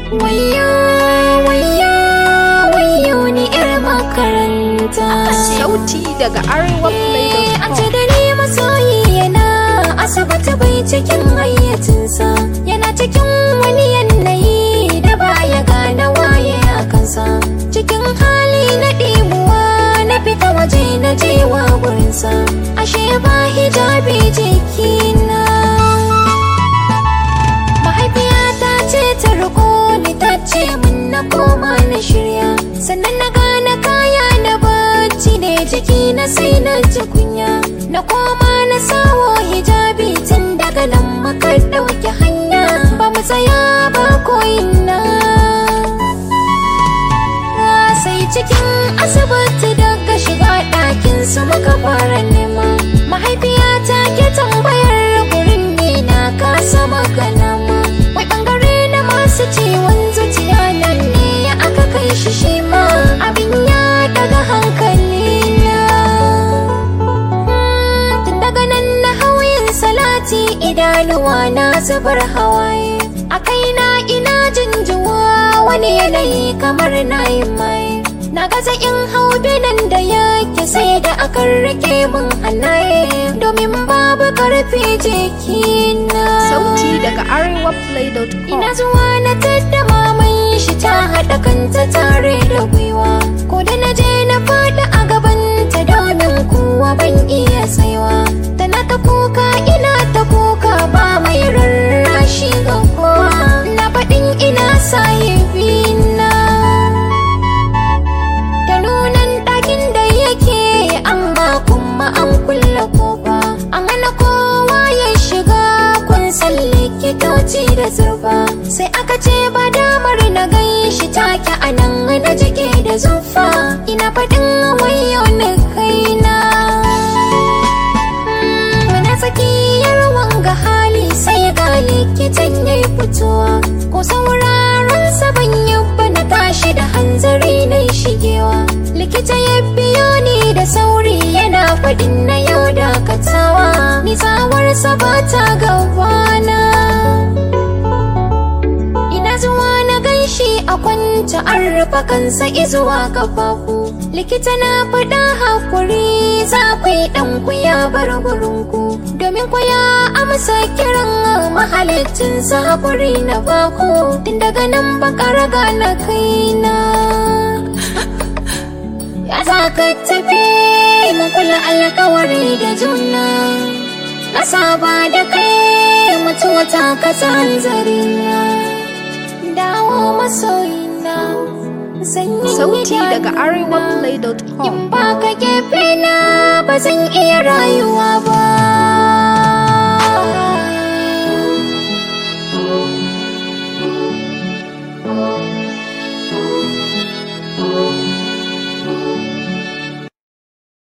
Wayyo, wayyo, wayyo ni 'yar makaranta. Sauti daga Arewa An ce da ni masoyi yana asibiti bai cikin hayyacinsa. Yana cikin wani yanayi da baya gane waye a kansa. Cikin hali na ɗimuwa na fita waje na jewa gurinsa. Ashe ba hijabi jikina. Mahaifiyata ce ta riko ni ta ce min na koma na shirya Sannan na gane kaya na bacci ne jiki na sai na ji kunya Na koma na sawo hijabi tun daga nan muka ɗauki hanya Ba mu tsaya ba koyina sai cikin asibiti daga shiga ɗakin su muka fara nema mahaifiyata ke tambayar gurin ne na kasa magana ma wai bangare na masu ciwon zuciya nan ne aka kai shi shi ma abin ya daga hankali na tun daga nan na hauyin salati idanuwa na zubar hawaye a kaina ina jinjuwa wani yanayi kamar na yi mai na gaza in hau binan da yake sai da akan rike min hannaye domin babu karfi jikina Sauti daga arewaplay.com Ina zuwa na tadda maman shi ta haɗa kanta tare da gwiwa Ko da na je na faɗi a gabanta domin kuwa ban iya tsaiwa Tana ta kuka ina ta kuka ba mai rarrashi ga kowa Na faɗin ina sahibina Da nunan ɗakin da yake amma kuma an kulle kofa An hana kowa ya shiga kun san likitoci da zurfa Sai aka ce ba damar na gan shi take a nan na jike da zufa Ina faɗin wayo na kaina Muna tsakiyar wanga hali sai ga likitan ya yi fitowa Ko sauraron sa ban yabba na tashi da hanzari na shigewa Likita ya biyo ni da sauri yana faɗin na yau dakatawa Ni tsawarsa ba ta gabana Ina zuwa na ganshi a kwance an rufe kansa izuwa kafafu Likita na faɗa hakuri za ku yi ɗanku ya bar gurinku Domin ku ya amsa kiran mahalicinsa hakuri na baku Tun daga nan baka raga na kaina Ya za ka tafi mu kula alkawari da juna Na saba da kai mutuwa ta kasa hanzarina Dawo masoyina Sanyin Sauti daga idanuna. In arewaplay.com ba ka gefe na ba zan iya rayuwa ba